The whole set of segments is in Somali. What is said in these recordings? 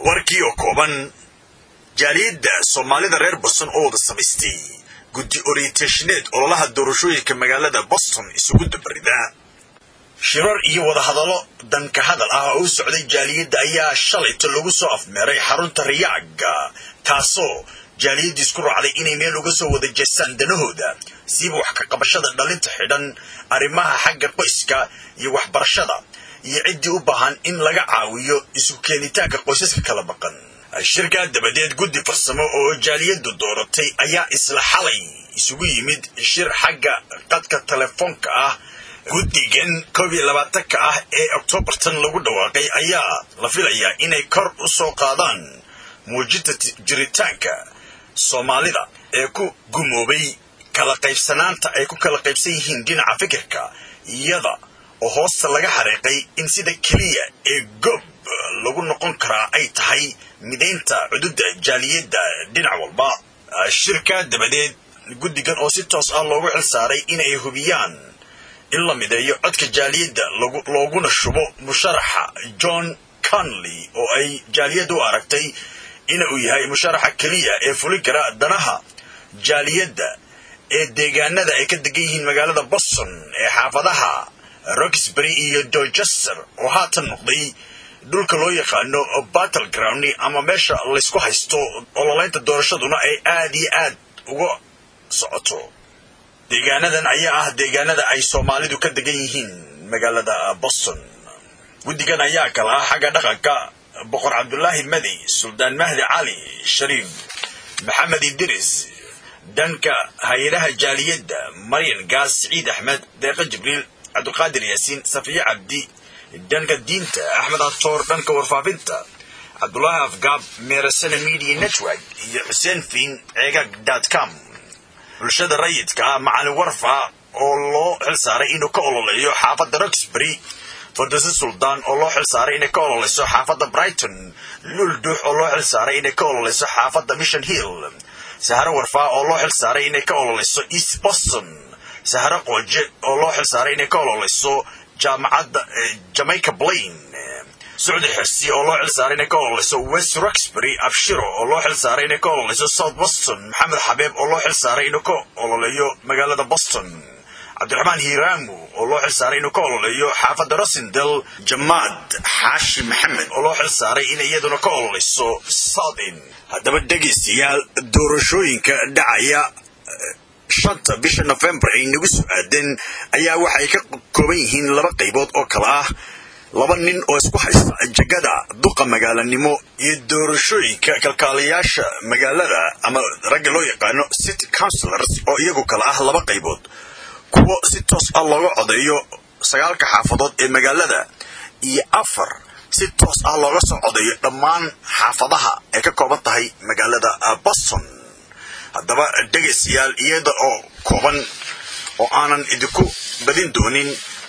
warkii oo kooban jaaliyadda soomaalida reer boston oo wada samaystay guddi orientatineed ololaha doorashooyinka magaalada boston isugu dabarida shirar iyo wadahadallo danka hadal ah oo u socday jaaliyadda ayaa shalayto lagu soo afmeeray xarunta riyaaga taasoo jaaliyaddu isku raacday inay meel uga soo wada jeestaan danahooda siiba wax ka qabashada dhalinta xidhan arrimaha xagga qoyska iyo waxbarashada iyo ciddii u baahan in laga caawiyo isu keenitaanka qoysaska kala maqan shirkaa dabadeed guddi farsamo oo jaaliyaddu dooratay ayaa isla xalay isugu yimid shir xagga qadka telefoonka ah guddigan koob iyo labaatanka ah ee oktoobartan lagu dhawaaqay ayaa la filayaa inay kor u soo qaadaan muujinta jiritaanka soomaalida ee ku gumoobay kala qaybsanaanta ay ku kala qaybsan yihiin dhinaca fikirka iyada oo hoosta laga xariiqay in sida keliya ee gob lagu noqon karaa ay tahay midaynta cududa jaaliyadda dhinac walba shirka dabadeed guddigan oo si toos ah loogu xil saaray inay hubiyaan in la mideeyo codka jaaliyadda looguna shubo musharaxa john conley oo ay jaaliyadda u aragtay ina uu yahay musharaxa keliya ee fulin kara danaha jaaliyadda ee deegaanada ay ka degan yihiin magaalada boston ee xaafadaha roxbury iyo dorchester oo haatan noqday dhulka loo yaqaano battle ground ama meesha laysku haysto ololaynta doorashaduna ay aad iyo aad uga socoto deegaanadan ayaa ah deegaanada ay soomaalidu ka degan yihiin magaalada boston guddigan ayaa kala ah xagga dhaqanka boqor cabdulaahi madi suldaan mahdi cali shariif maxamed idris dhanka hay-adaha jaaliyadda maryan gaas siciid axmed deeqa jibriil cabdiqaadir yaasiin safiye cabdi dhanka diinta axmed atoor dhanka warfaafinta cabdulaahi afgaab meerasana media network iyo xuseen fiin ceegag dot com bulshada rayidka ah macalin warfa oo loo xil saaray inuu ka ololeeyo xaafadda roxbury fardose suldaan oo loo xil saaray inay ka ololeyso xaafadda brighton luldux oo loo xil saaray inay ka ololeyso xaafadda mission hill saharo warfaa oo loo xil saaray inay ka ololeyso east boston saharo qooje oo loo xil saaray inay ka ololeyso jaamacadda jamaica blain sucdi xirsi oo loo xil saaray inay ka ololeyso west roxbury abshiro oo loo xil saaray inay ka ololeyso south boston maxamed xabeeb oo loo xil saaray inuu ka ololeeyo magaalada boston cabdiraxmaan hiiraamu oo loo xil saaray inuu ka ololeeyo xaafadda rosindel jamaad xaashi maxamed oo loo xil saaray in iyaduna ka ololeyso southn haddaba dhegaystayaal doorashooyinka dhacaya shanta bisha nofembar ay nagu soo aadeen ayaa waxay ka kooban yihiin laba qaybood oo kale ah laba nin oo isku haysta jegada duqa magaalanimo iyo doorashooyinka kalkaalayaasha magaalada ama ragga loo yaqaano city councilors oo iyagu kale ah laba qaybood kuwo si toos ah looga codeeyo sagaalka xaafadood ee magaalada iyo afar si toos ah looga soo codeeyo dhammaan xaafadaha ay ka kooban tahay magaalada boston haddaba dhegaystayaal iyada oo kooban oo aanan idinku badin doonin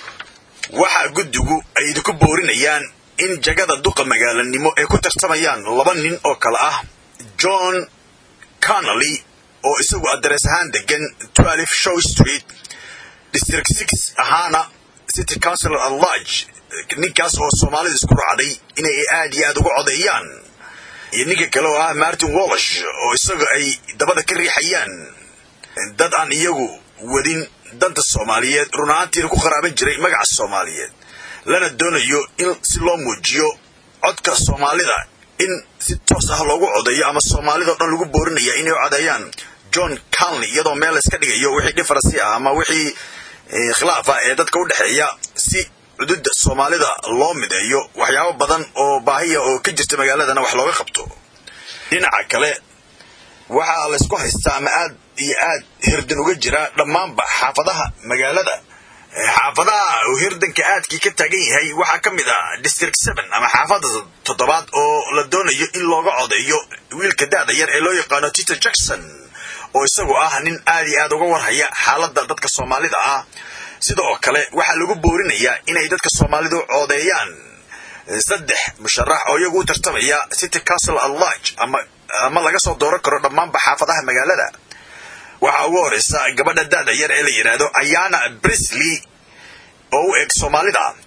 waxa guddigu ay idinku boorinayaan in jagada duqa magaalanimo ay ku tartamayaan laba nin oo kale ah john connolly oo isagu adrees ahaan degan twelve show street district six ahaana city councilor at large ninkaas oo soomaalida isku raacday inay aad iyo aad uga codeeyaan iyo ninka kale oo ah martin wallish oo isaga ay dabada ka riixayaan dad aan iyagu wadin danta soomaaliyeed run ahaantiina ku qaraaban jiray magaca soomaaliyeed lana doonayo in si loo muujiyo codka soomaalida in si toos ah loogu codeeyo ama soomaalida o dhan lagu boorinaya inay u codeeyaan john conley iyadoo meel layska dhigayo wixii dhifarasi ah ama wixii khilaaf ah ee dadka u dhexeeya si cududa soomaalida loo mideeyo waxyaabo badan oo baahiya oo ka jirta magaaladana wax looga qabto dhinaca kale waxaa laysku haystaa ama aad iyo aad hirdan uga jira dhammaanba xaafadaha magaalada xaafadaha uu hirdanka aadkii ka taagan yahay waxaa ka mid ah district seven ama xaafadda toddobaad oo la doonayo in looga codeeyo wiilka da-da yar ee loo yaqaano titer jackson oo isagu ah nin aad iyo aad uga warhaya xaaladda dadka soomaalida ah sida oo kale waxaa lagu boorinayaa inay dadka soomaalidu coodeeyaan saddex musharax oo iyagu u tartamaya city castle at large ama ama laga soo dooran karo dhammaanba xaafadaha magaalada waxaa ugu horeysa gabadha da-da yar ee la yidhaahdo ayana brisley oo u eg soomaalida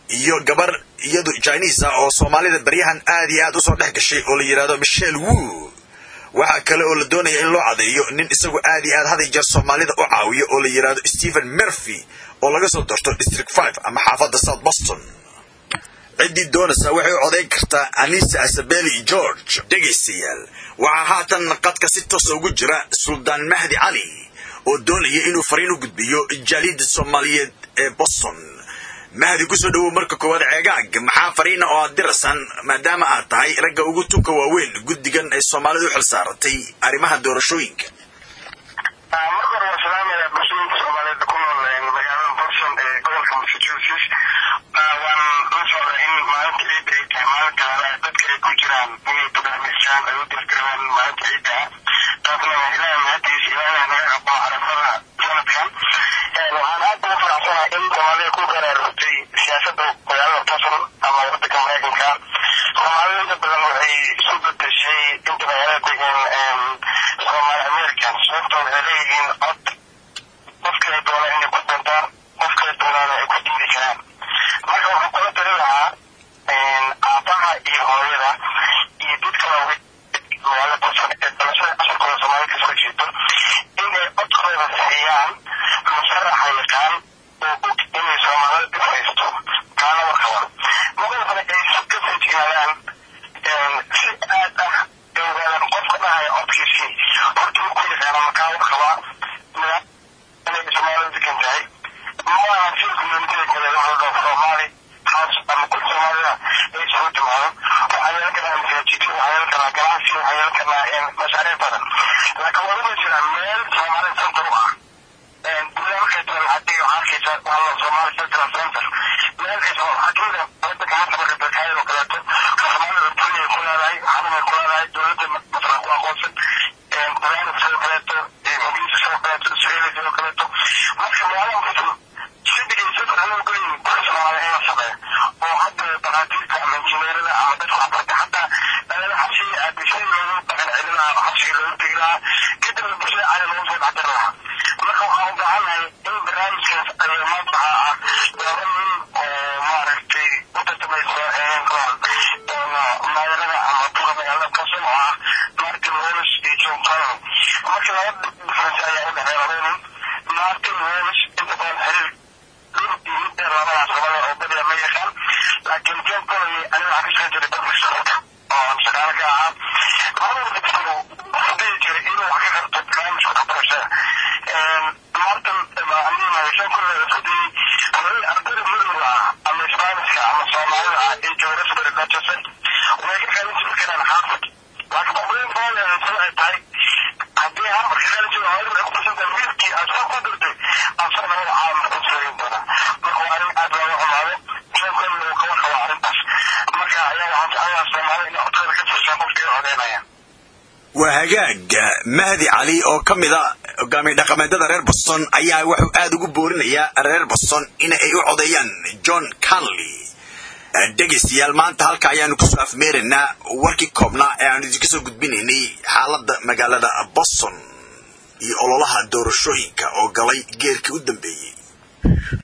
iyo gabar iyadu chinese ah oo soomaalida baryahan aad iyo aad usoo dhex gashay oo la yidhahdo michelle wu waxaa kale oo la doonaya in loo cadeeyo nin isagu aad iyo aad haday jeer soomaalida u caawiyo oo la yidhahdo stephen murphy oo laga soo doorto district five ama xaafadda south boston ciddii doonaysa waxay u codayn kartaa anisa asabeli george dhegaystayaal waxaa haatan qadka si toosa ugu jira suldaan mahdi cali oo doonaya inuu fariin u gudbiyo jaaliyadda soomaaliyeed ee boston mahdi kusoo dhowow marka koowaad ceegaag maxaa fariina oo aad diraysaan maadaama aad tahay ragga ugu tunka waaweyn guddigan ay soomaalida u xil saaratay arrimaha doorashooyinka marka hore waa salaamaya bulshooyinka soomaaliyeed ku nool magaalada boston ee gobolka massachusetts waan la socda in maalinta ciidda ay tahay maalinta hore dadka ay ku jiraan inay barnaamijyaan ay u dirdiraan maalinta ciidda taasna waa ilaahay mahadiis ilaahay naga aqbo carafada sanadkan waxaan aad ugu faraxsanahay in soomaalida ku garaarugtay siyaasadda magaalada boston ama wadanka maraykanka soomaalida inta badan waxay isu bedeshay inta magaalada degan soomaali american sababtoo waxay leeyihiin cod qofkay doonaan inay ku dantaan qofkay doonaana ay ku diidi karaan marka waxaan kula tali lahaa aabaha iyo hooyada iyo dadka waaweyn magaalada boston ee dalashada casharkooda soomaalida kasoo jeedo inay codkooda siiyaan musharaxa yaqaan oo og inay soomaalida dib haysto kaana warkaba madalkana ay si ka feejignaadaan si aad ah ay ogaadaan qofka dhahaya codkiisii horta ku yaqaana makaa warkaba inay soomaalida degan tahay maaha si communitida kale wuxuu dhao soomaali haas ama kul soomaalida ay isugu timaado waxaa yeelan karaa masaajidyo waxaa yeelan karaa ganacsi waxaa yeelan karaa mashaariic badan laakiin waa uma jiraan meel soomaalida center u ah gudaha markay tahay waxaa dhiga waxaa arkaysa walla soomaali central center meel kasta waxaa kamid ah wadanka marka marka dalkaayad oo kaleeto soomaalida dunya ku leedahay xarumay ku leedahay dowladda masalan ku aqoonsan barnaamij sidoo kaleeto ingiriiska sidoo kaleeto israeli sidoo kaleeto marka magaalada muslim sida iyo safar loo gelayin kula soomaali in la sameeyo oo hadda dhakhaatiirta ama injineerada ama dadka waxbarta xataa dhalada xabsiga aadishay loogu dhaqan celin lahaa xabsiga loogu tegi lahaa kadibna bulshada caadi loogu soo dhexdiri lahaa marka waxaan u baahannahay in barnaamijkaas ayaa maanta ah laba nin oo maaragtay u tartamaysa maadarada ama duqa magaalada kasan oo ah martin wallis iyo john collin marka laba difference ayaa u dhexeeya laba nin martin wallis inta badan xiriir dhul iyo mid dheer labadaas gobole oo badiya ma yaqaan laakiin john collin aniga waxaan ka shaqayn jiray dalka shaqalka oo shaqaale ka ahaa labada dadku wuxuu dhihi jiray inuu wax ka qabto barnaamijka waxbarashada martin aniga john collin isku dayay hooyay ardayda madowga ah ama isbaaniska ama soomaalida ah ee jooga rasbari manchester way ka qaadan jiri karaan xaafid laakiin qofweyn baale sida ay tahay haddii harbar ka qaadan jiro hooyada ay ku tusanta wiilkii aad soo ku dirtay asar labada caalam ku sooyin doona marka waa arrin aad looga xumaado john collin uu kaba qaba arrintaas marka ayaa waxaan jeclayaa soomaalida inay codkooda ka tusaan qofkii codeynaya waa hagaag mahdi cali oo ka mid a hogaamiye dhaqameedada reer boston ayaa wuxuu aada ugu boorinayaa reer boston in ay u codeeyaan john canley dhegaystayaal maanta halka ayaanu kusoo afmeeraynaa warkii koobnaa ee aanu idinka soo gudbinaynay xaaladda magaalada boston iyo ololaha doorashooyinka oo galay geerkii u dambeeyey